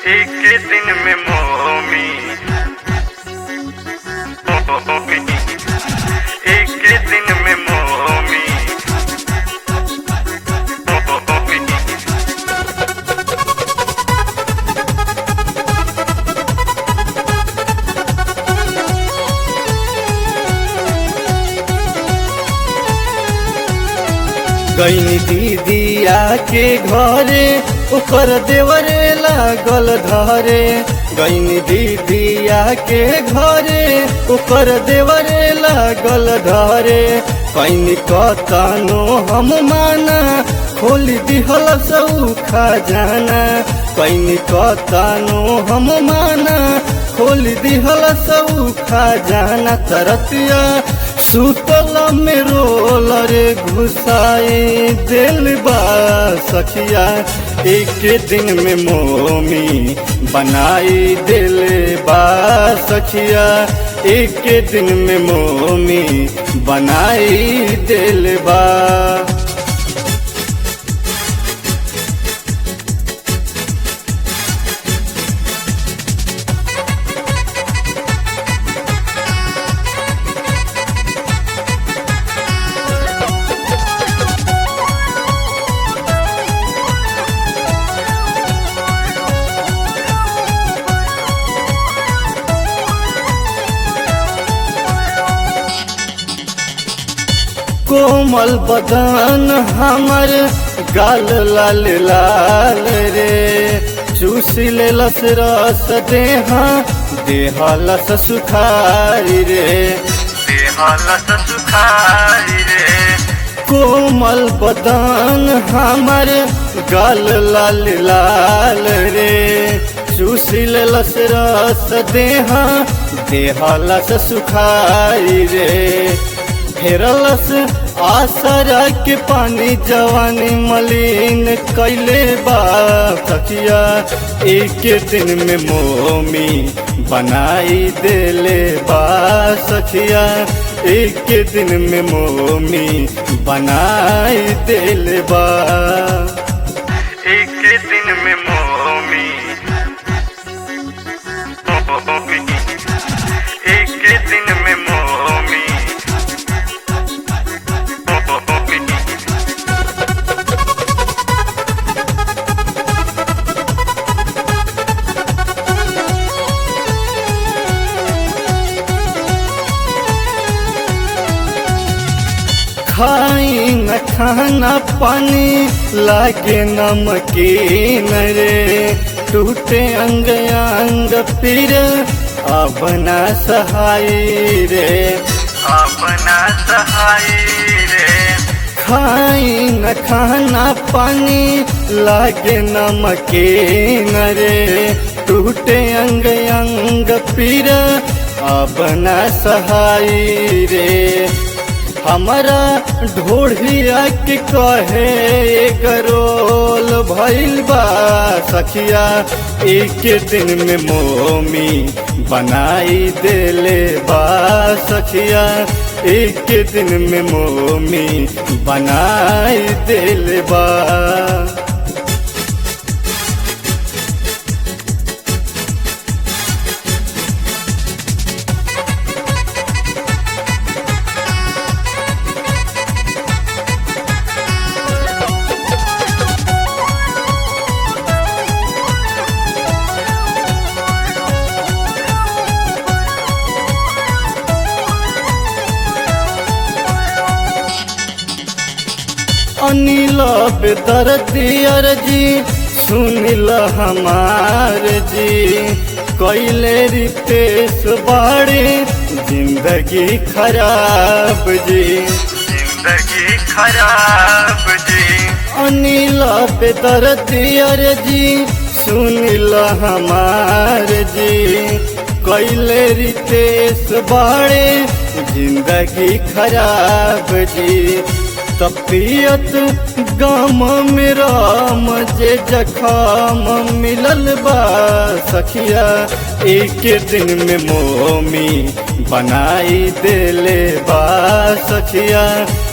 एक दिन में मोमी मोमी एक दिन में मोमी मोमी गईनी दीदिया के घरे ओकर देवरे लागल धरे गईनी दीदिया के घरे ओकर देवरे लागल धरे कैनी कतनो हम माना खोल दिहल सौ खजाना कैनी कतनो हम माना खोल दिहल सौ खजाना तरतिया सुतल में रोल रे घुसाई दिल बा सखिया एक दिन में मोमी बनाई दिल बा सखिया एक दिन में मोमी बनाई दिल बा कोमल बदन हमर गाल लाल लाल रे चूस लेलस रस देहा देहलस सुखारी रे देहलस सुखारी रे कोमल बदन हमर गाल लाल लाल रे चूस लेलस रस देहा देहलस सुखारी रे फेरलस आसरा के पानी जवानी मलिन कैले बा सखिया एक दिन में मोमी बनाई देले बा सखिया एक दिन में मोमी बनाई देले बा एक दिन में मोमी मोमी एक दिन में मोमी मोमी खाई न खाना पानी लागे नमकीन रे टूटे अंग अंग पीर अपना सहाय रे अपना सहाय रे खाई न खाना पानी लागे नमकीन रे टूटे अंग अंग पीर अपना सहाय रे हमारा ढोढ़िया के कहे गरोल भइल बा सखिया एक दिन में मोमी बनाई देले बा सखिया एक दिन में मोमी बनाई देले बा अनिल बेदर्दियर जी सुनिल हमार जी कैले रितेश बाड़े जिंदगी खराब जी जिंदगी खराब जी अनिल बेदर्दियर जी सुनिल हमार जी कैले रितेश बाड़े जिंदगी खराब जी तपियत गम में राम जे जखाम मिलल बा सखिया एक दिन में मोमी बनाई देले बा सखिया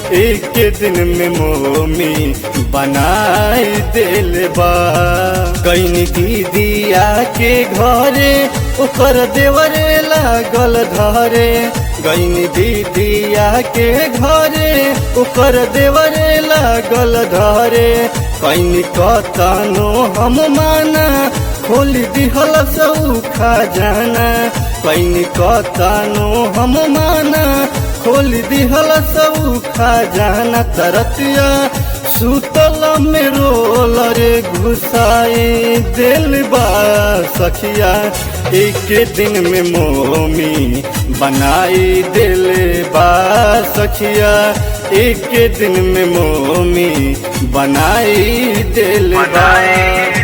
एक दिन में मोमी बनाई दिल बा कहीं दीदिया के घरे ओकर देवरे लागल धरे गईनी दीदिया के घरे ओकर देवरे लागल धरे कहीं कतनो हम माना खोल दिहल सौखा जाना कहीं कतनो हम माना खोल दिहल सौखा जाना तरतिया सुतल में रोल रे घुसाई दिल बा सखिया एक दिन में मोमी बनाई दिल बा सखिया एक दिन में मोमी बनाई दिल बा बनाई